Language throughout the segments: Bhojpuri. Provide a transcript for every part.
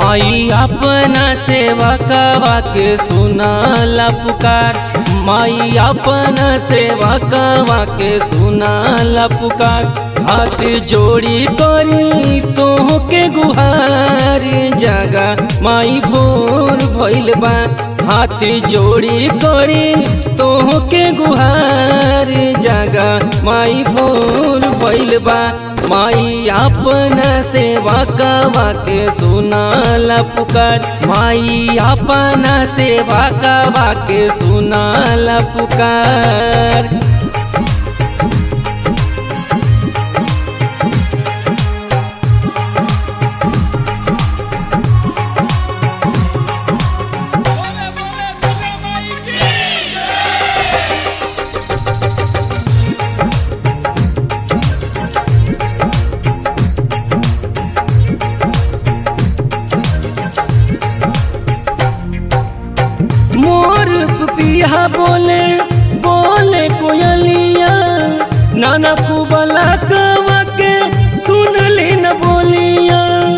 माई अपना सेवा कवा के सुनाला पुकार माई अपना सेवा कवा के सुनाला पुकार हाथ जोड़ी करी तोह के गुहार जगा माई भोर भइल बा हाथ जोड़ी करी तोह के गुहार जगा माई भोर भइल बा माई अपना सेवा कवा के सुनाला पुकार माई अपना सेवा कवा के सुनाला पुकार बोले बोले दुर्गा माई की मोर पिया बोले बोले कोयलिया नाना कुबला कवा के सुन ली न बोलिया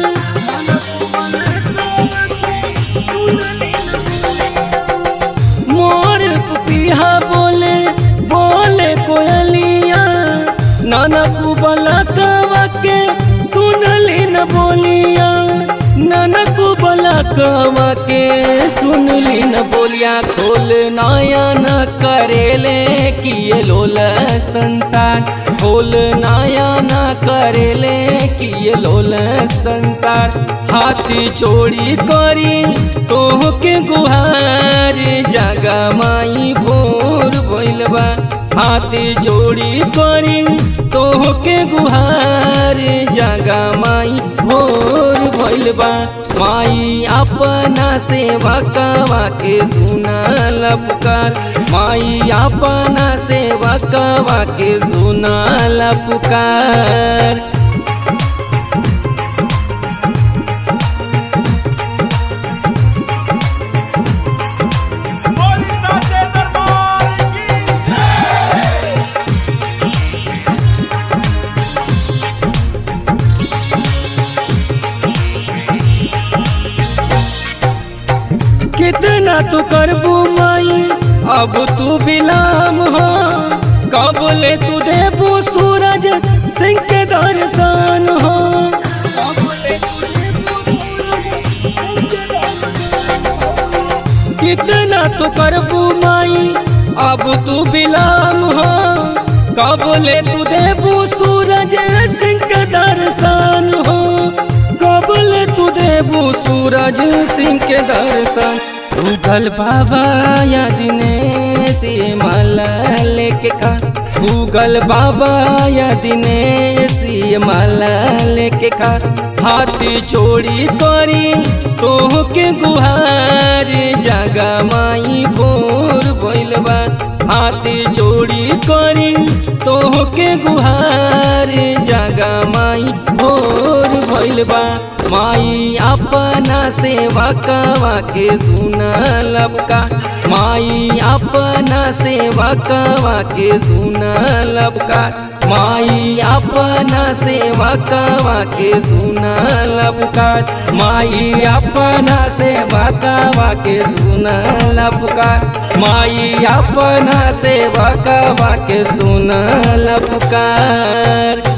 मोर पिया बोले बोले कोयलिया नाना कुबला कवा के सुन ली न बोलिया नाना कुबला कवा के सुन ली न बोलिया खोल नया न करेले किए लोल संसार खोल नया न करेले किए लोल संसार हाथी चोरी करी तोह के गुहार जगा माई भोर भइल बा हाथी जोड़ी करी तोह के गुहार जगा माई भोर भइल बा माई अपना सेवा कवा के सुनाला पुकार माई अपना सेवा कवा के सुनाला पुकार बोली साचे दरबार की कितना तू करबू माई अब तू बिलाम हो कब ले तू देबू सूरज सिंह के दर्शन हो कितना तू करबू माई अब तू बिलाम हो कब ले तू देबू सूरज सिंह के दर्शन हो कब ले तू देबू सूरज सिंह के दर्शन भूगल बाबा या दिनेश ये माला लेके खा भूगल बाबा या दिनेश ये माला लेके खा हाथी चोरी करी तोह के गुहार जगा माई भोर भइल बा हाथी चोरी करी तोह के गुहार जगा माई भोर भइल बा माई अपना सेवा कवा के सुनलब का माई अपना सेवा कवा के सुनलब का माई अपना सेवा कवा के सुनलब का माई अपना सेवा कवा के सुनलब का माई अपना सेवा कवा के सुनलब का